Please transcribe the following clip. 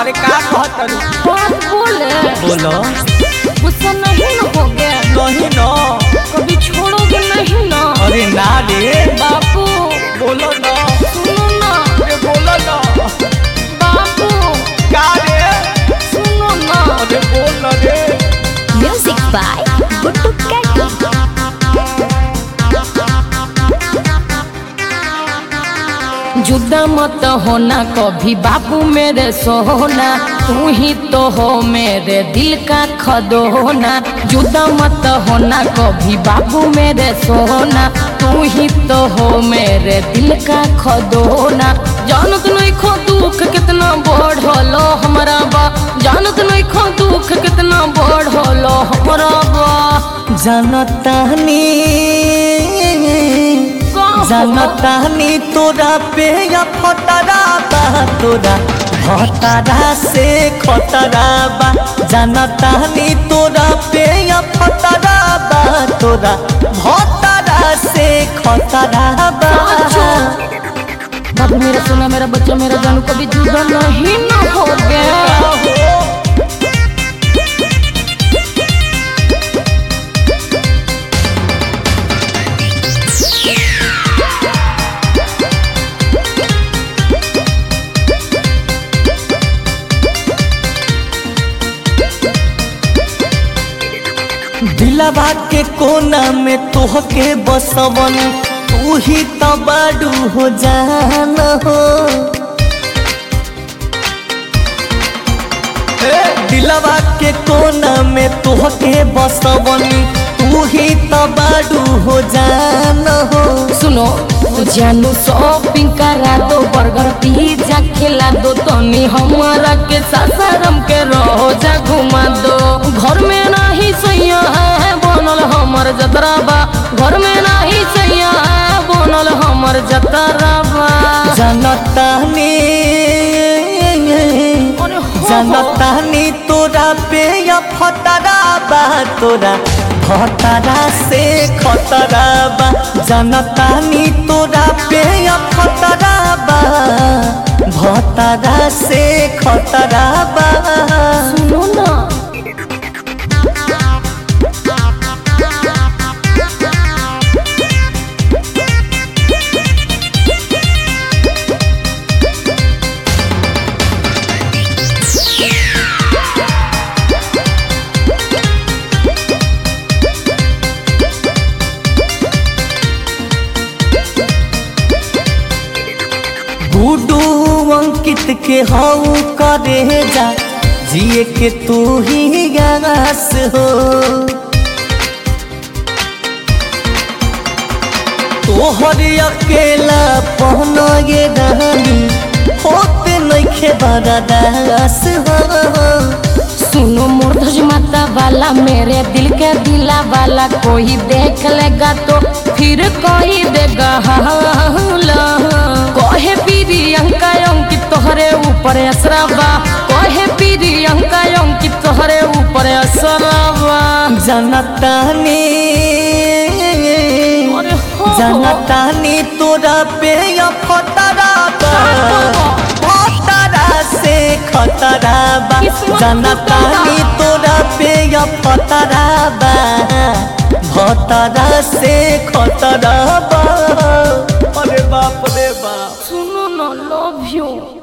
अरे का कहत रू बात बोले बोलो गुस्सा नहीं न होगे नहीं न कभी छोड़ोगे नहीं ना अरे ना रे बापू बोलो न सुनो ना अरे बोलो न बापू का रे सुनो ना अरे बोल न रे म्यूजिक बाय गुड्डू कैटी जुदा मत होना कभी बाबू मेरे सोना तू ही तो हो मेरे दिल का खदोना जुदा मत होना कभी बाबू मेरे सोना तू ही तो हो मेरे दिल का खदोना जानत नहीं खो दुख कितना बढ़लो हमारा बा जानत नहीं खो दुख कितना बढ़लो हमारा बा जनतानी जनतानी तोरा पे या फतरा बा तोरा भतरा से खतरा बा जनतानी तोरा पे या फतरा बा तोरा भतरा से खतरा बा बाबू मेरा सोना मेरा बच्चा मेरा जानू कभी जुदा नहीं न हो गया दिलवा के कोना में तोहके बसवन तू ही तो बाडू हो जान हो दिलवा के कोना में तोहके बसवन तू ही तो बाडू हो जान हो सुनो जानू शॉपिंग करा दो बर्गर पिज्जा खिला दो तनी हमारा के सासाराम के रोजा घुमा दो घर में नहीं सैया है बनल हमर जतरा बा घर में नहीं सैया है बनल हमर जतरा बा जनतानी अरे हो, हो। जनतानी तोरा पे या फतरा बा तोरा खतरा से खतरा बा जनतानी तोरा पे या फतरा बा भतरा से खतरा बा सुनो ना गुडू अंकित के हऊ करे जा जिए के तू ही गास हो तोहर अकेला पहन ये रानी होते नइखे बड़ा दास हो सुनो मूर्धज माता वाला मेरे दिल के दिला वाला कोई देख लेगा तो फिर कोई देगा हाला कहे प्रियंका अंकित तोहरे ऊपर असराबा कहे प्रियंका अंकित तोहरे ऊपर असराबा जनतानी अरे हो, हो। जनतानी तोरा पे या फतरा बा फतरा से खतरा बा किस्मत जनतानी तोरा पे या फतरा बा भतरा से खतरा बा अरे बाप रे बाप सुनो ना लव यू